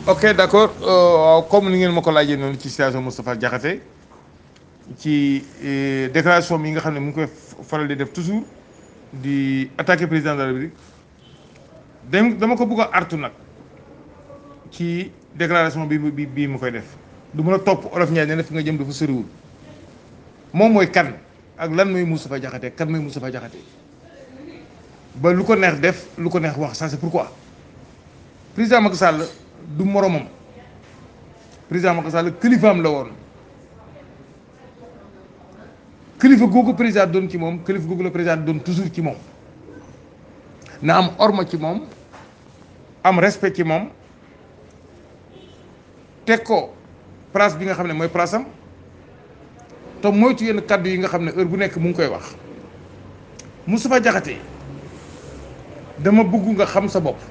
ok d' accord waaw comme ni ngeen ma ko laajee noonu ci situation Moustapha Diakhaté ci déclaration bi nga xam ne mu ngi koy faral di def toujours di attaquer président de la République dem dama ko bëgg a artu nag ci déclaration bi bi bii mu koy def du mën a topp olof Ndiaye ne na fi nga jëm dafa soriwul moom mooy kan ak lan mooy Moustapha Diakhaté kan mooy Moustapha Diakhaté ba lu ko neex def lu ko neex wax ça c'est pourquoi président Macky Sall du moromam président Macky Sall kilifaam la woon kilifa googu président doon ci moom kilifa googu la président doon toujours ci moom na am orma ci moom am respect ci moom teg ko place bi nga xam ne mooy place am te moytu yenn kàddu yi nga xam ne heure bu nekk mu ngi koy wax Moustapha Diakhaté dama bëgg nga xam sa bopp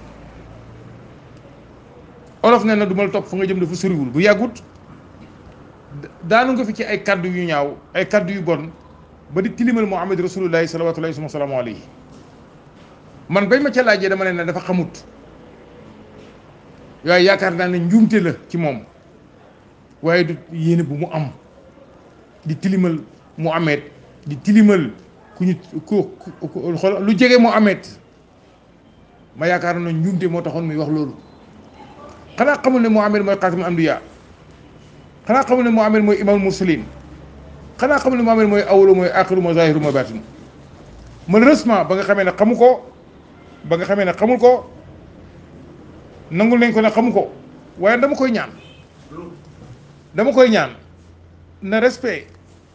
olof nee na du ma la topp fa nga jëm dafa soriwul bu yàggut daanu nga fi ci ay kaddu yu ñaaw ay kaddu yu bon ba di tilimal Muhammad rasulullahi salawatullahi wa salaamu alayhi man bañ ma ca laajee dama leen ne dafa xamut waaye yaakaar naa ne njuumte la ci moom waaye du yéene bu mu am di tilimal Muhammad di tilimal ku ñu ku xool lu jege Muhammad ma yaakaar na njuumte moo taxoon muy wax loolu xanaa xamul ne Muhammad mooy xaatimul anbiya xanaa xamul ne Muhammad mooy imamul mursalin xanaa xamul ne Muhammad mooy awalu mooy axiru mooy zahiru mooy baatinu malheureusement ba nga xamee ne xamu ko ba nga xamee ne xamul ko nangul nañ ko ne xamu ko waaye dama koy ñaan dama koy ñaan na respect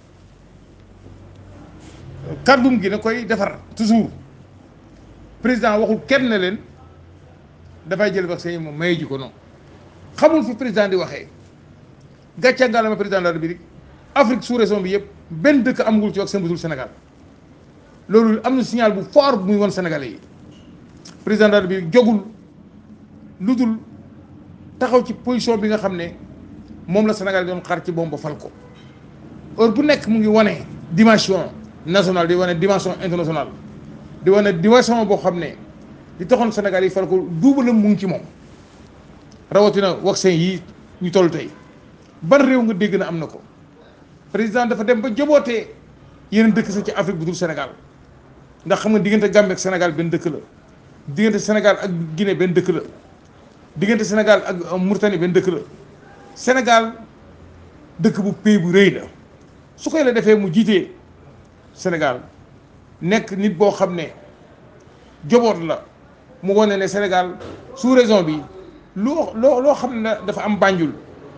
kàddum gi na koy defar toujours président waxul kenn ne leen dafay jël vaccin yi moom maye ji ko non xamul fi président di waxee gàcce ngaalama président de la République Afrique sous région bi yëpp benn dëkk amagul ci vaccin bu dul Sénégal loolu am na signal bu fort bu muy won Sénégalais yi président de la République jogul lu dul taxaw ci position bi nga xam ne moom la Sénégal doon xaar ci moom ba fal ko heure bu nekk mu ngi wane dimension nationale di wane dimension internationale di wane dimension boo xam ne li taxoon Sénégal yi fal ko duubalam mu ngi ci moom rawatina vaccin yi ñu toll tey ban réew nga dégg na am na ko président dafa dem ba jabootee yeneen dëkk sa ci Afrique bu dul Sénégal ndax xam nga diggante Gambie ak Sénégal benn dëkk la diggante Sénégal ak Guinée benn dëkk la diggante Sénégal ak Mauritanie benn dëkk la Sénégal dëkk bu pays bu rëy la su koy la defee mu jiitee Sénégal nekk nit boo xam ne joboot la mu wane ne Sénégal sous région bi loo loo loo xam ne dafa am Banjul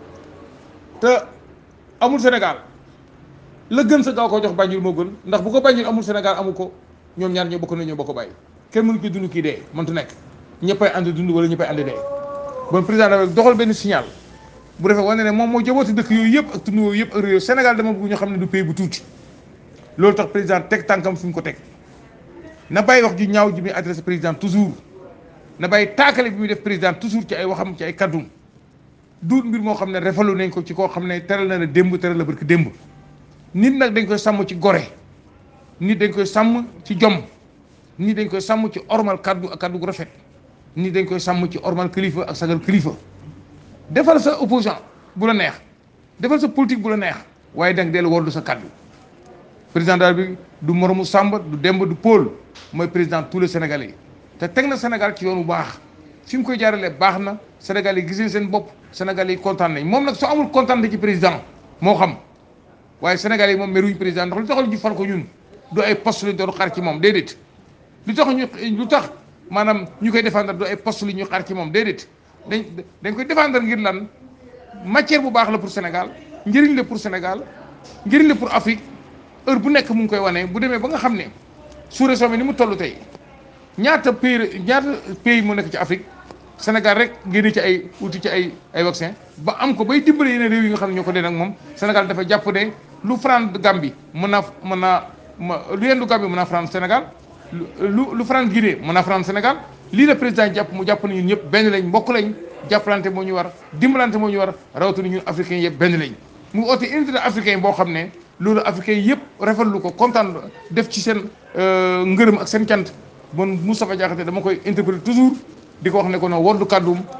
te amul Sénégal la gën sa gaaw ko jox Banjul moo gën ndax bu ko Banjul amul Sénégal amu ko ñoom ñaar ñoo bokk na ñoo bokk bàyyi kenn mënu ko dund kii dee mëntu nekk ñëppay ànd dund wala ñëppay ànd dee bon président dafa doxal benn signal bu defee wane ne moom moo jabooti dëkk yooyu yëpp ak tund yooyu yëpp ak réew Sénégal dama bëgg ñu xam ne du pays bu tuuti loolu tax président teg tànkam fi mu ko teg na bàyyi wax ju ñaaw ji muy adressé président toujours na bàyyi taakale bi muy def président toujours ci ay waxam ci ay kaddum duut mbir moo xam ne refalu nañ ko ci koo xam ne teral na la démb teral la barki démb nit nag dañ koy sàmm ci gore nit dañ koy sàmm ci jom nit dañ koy sàmm ci ormal kaddu ak kaddu gu rafet nit dañ koy sàmm ci ormal kilifa ak sagal kilifa defal sa opposant bu la neex defal sa politique bu la neex waaye danga dellu wardu sa kaddu président daal bi du moromu Samba du Demba du Paul mooy président tous les Sénégalais te teg na Sénégal ci yoon bu baax fi mu koy jaaralee baax na Sénégal yi gis nañ seen bopp Sénégal yi kontaan nañ moom nag soo amul kontaan ci président moo xam waaye Sénégal yi moom meruñ président ndax lu taxal ñu fal ko ñun du ay poste lañ doon xaar ci moom déedéet lu tax ñu lu tax maanaam ñu koy défendre du ay poste li ñu xaar ci moom déedéet dañ dañ koy défendre ngir lan matière bu baax la pour Sénégal njëriñ la pour Sénégal njëriñ la pour Afrique heure bu nekk mu ngi koy wane bu demee ba nga xam ne sous-région bi ni mu toll tey ñaata pays ñaata pays mu nekk ci Afrique Sénégal rek génne ci ay uti ci ay ay vaccin ba am ko bay dimbale yeneen réew yi nga xam ne ñoo ko dee nag moom Sénégal dafa jàpp ne lu France Gambie mën naa mën naa ma lu yendu Gambie mën naa France Sénégal lu lu France Guinée mën naa France Sénégal lii la président jàpp mu jàpp ne ñun ñëpp benn lañ mbokk lañ jàppalante moo ñu war dimbalante moo ñu war rawatina ñun africains yëpp benn lañ mu oote unité africain boo xam ne loolu africain yëpp rafetlu ko kontaan def ci seen ngërëm ak seen cant bon Moustapha Diakhaté dama koy interpréter toujours di ko wax ne ko no woddu kàddum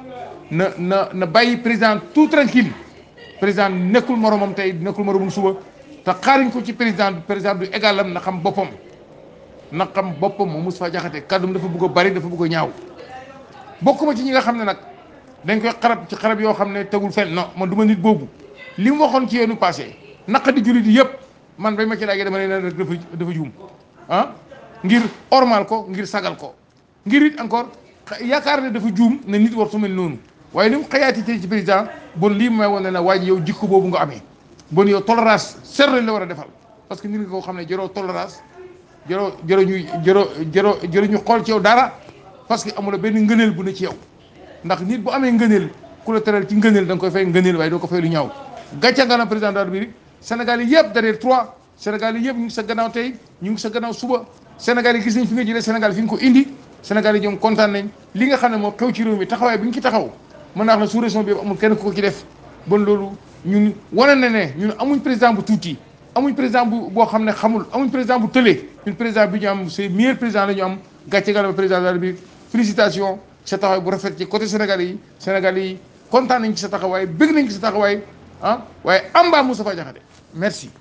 na na na bàyyi président tout tranquille président nekkul moromam tey nekkul moromam suba te xaaruñ ko ci président président du égalam na xam boppam na xam boppam moom Moustapha Diakhaté kàddum dafa bëgg a bari dafa bëgg a ñaaw bokkuma ci ñi nga xam ne nag dañ koy xarab ci xarab yoo xam ne tegul fenn non man du ma nit boobu li mu waxoon ci yoonu passé naqa di jullit yëpp man bay ma ci laajee dama ne rek dafa dafa juum ah ngir ormal ko ngir sagal ko ngir it encore yaakaar ne dafa juum ne nit war su mel noonu waaye li mu xayaati tey ci président bon lii may woon ne na waa ji yow jikko boobu nga amee bon yow tolérance ser lañ la war a defal parce que nit nga koo xam ne jëroo tolérance jëroo jëroo ñuy jëroo jëroo jëroo ñu xool ci yow dara parce que amula benn ngëneel bu ne ci yow ndax nit bu amee ngëneel ku la teral ci ngëneel da nga koy fay ngëneel waaye doo ko fay lu ñaaw gàcce nga na président de la République Sénégal yi yëpp derrière trois Sénégal yi yëpp ñu ngi sa gannaaw tey ñu ngi sa gannaaw suba Sénégal yi gis nañ fi nga jëlee Sénégal fi nga ko indi Sénégal yi ñoom kontaan nañ li nga xam ne moo xew ci réew mi taxawaay bi ñu ci taxaw mën naa wax ne sous région bi amul kenn ku ko ci def bon loolu ñun wane na ne ñun amuñ président bu tuuti amuñ président bu boo xam ne xamul amuñ président bu tëlee ñun président bi ñu am c'est meilleur président la ñu am gàcce nga na président de la République félicitations sa taxawaay bu rafet ci côté Sénégal yi Sénégal yi kontaan nañ ci sa taxawaay bëgg nañ ci sa taxawaay ah waaye amba Moustapha Diakhaté merci